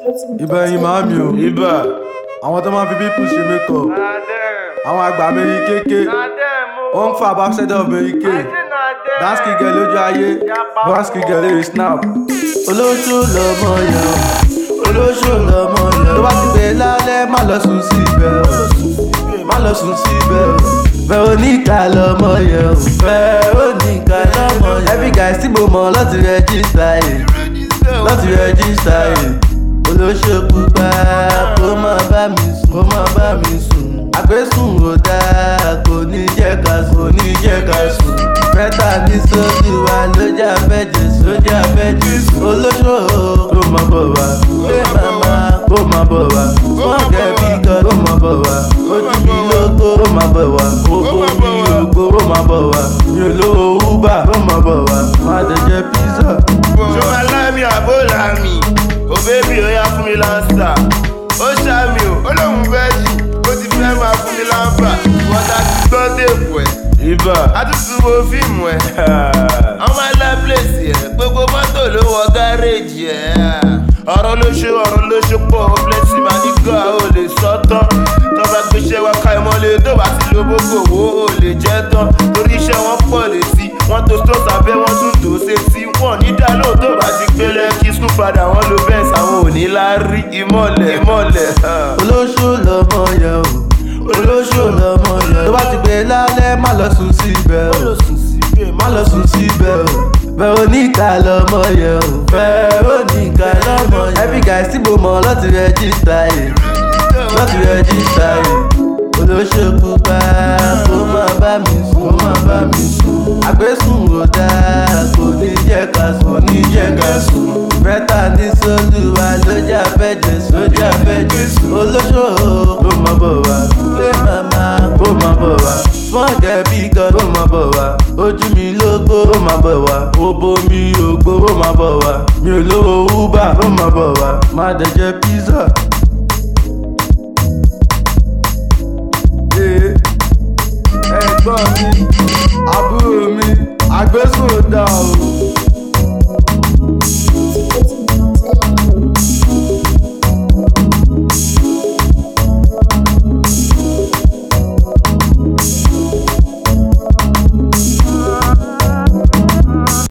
ìbẹ̀yìn màámi o ibà àwọn tó máa fi pípù ṣe mékọ̀ àwọn àgbà mẹ́rin kéèké wọ́n ń fa ambassador mẹ́rin ké dáńsì gẹ̀ lójú ayé dáńsì gẹ̀ lórí snap. olóṣù lọmọ yẹn o olóṣù lọmọ yẹn o tó bá ti gbé lálẹ́ má lọ sùn sí ibẹ̀ o má lọ sùn sí ibẹ̀ o veronica lọmọ yẹn o veronica lọmọ yẹn every guy tí mo mọ̀ lọ́ti rẹ́jísítà yìí lọ́ti rẹ́jísítà yìí olóṣèkú bá kó má bá mi sùn kó má bá mi sùn àgbésùn ò dáa kò ní jẹ́ ká sùn kò ní jẹ́ ká sùn mẹ́ta ní sójú wa lójà fẹ́jì sójà fẹ́jì olóṣò kó má bọ̀ wá pé màmá kó má bọ̀ wá wọ́n kẹ́ bí kan kó má bọ̀ wá ojú mi lóko kó má bọ̀ wá owó mi ògo kó má bọ̀ wá mi ò lówó uber kó má bọ̀ wá má dẹ̀ jẹ pizza. ṣó máa láàmì àbó làmì ò bébì ó yá fún mi lánsà ó ṣàmì ò ó lóun fẹ́ jì ó ti fẹ́ máa fún mi láǹfà wọ́n ta ti gbọ́ dèpò ẹ̀ ibà á tún tún wo fíìmù ẹ̀ ọmọ alábìlẹ̀sì ẹ̀ gbogbo mọ́tò ló wọ gáréèjì ẹ̀ ọ̀rọ̀ ló ṣe ọ̀rọ̀ ló ṣe pọ̀ blessing máa ní gbà ó lè sọ tán tó bá gbéṣẹ́ wá ká ìmọ̀lẹ̀ tó bá ti lo gbogbo owó ó lè jẹ́ tán torí iṣẹ́ wọn pọ̀ létí wọ́n tó tó sábẹ́ wọ́n tún tó sétí wọ́n ní dá lóò tó bá ti gbélé kí sùn padà wọ́n lo bẹ́ẹ̀ sáwọn ò ní láárí ìmọ̀lẹ̀ ìmọ̀lẹ̀. olóṣù lọmọ yẹn o olóṣù lọmọ yẹn o tó bá ti gbé lálẹ́ má lọ sùn sí ibẹ̀ o má lọ sùn sí ibẹ̀ o veronica lọmọ yẹn o veronica lọmọ yẹn every guy tí mo mọ̀ lọ́ti rẹ́jísítà yìí lọ́ti rẹ́jísítà yìí olóṣèkú bá kó má bá mi sùn kó má bá mi sùn àgbésùn ò dáa kò ní jẹ́ ká sùn kò ní jẹ́ ká sùn mẹ́ta ní sólùwà lójà fẹ́jẹ̀ sójà fẹ́jẹ̀ olóṣò kó má bọ̀ wá pé màmá kó má bọ̀ wá smọ́ọ̀kẹ́ bí kan kó má bọ̀ wá ojú mi lógbó kó má bọ̀ wá obo mi ògbó kó má bọ̀ wá mi ò lówó uber kó má bọ̀ wá má dẹ̀ jẹ pizza. Ee, ẹ̀gbọ́n mi àbúrò mi àgbésùn ò dá o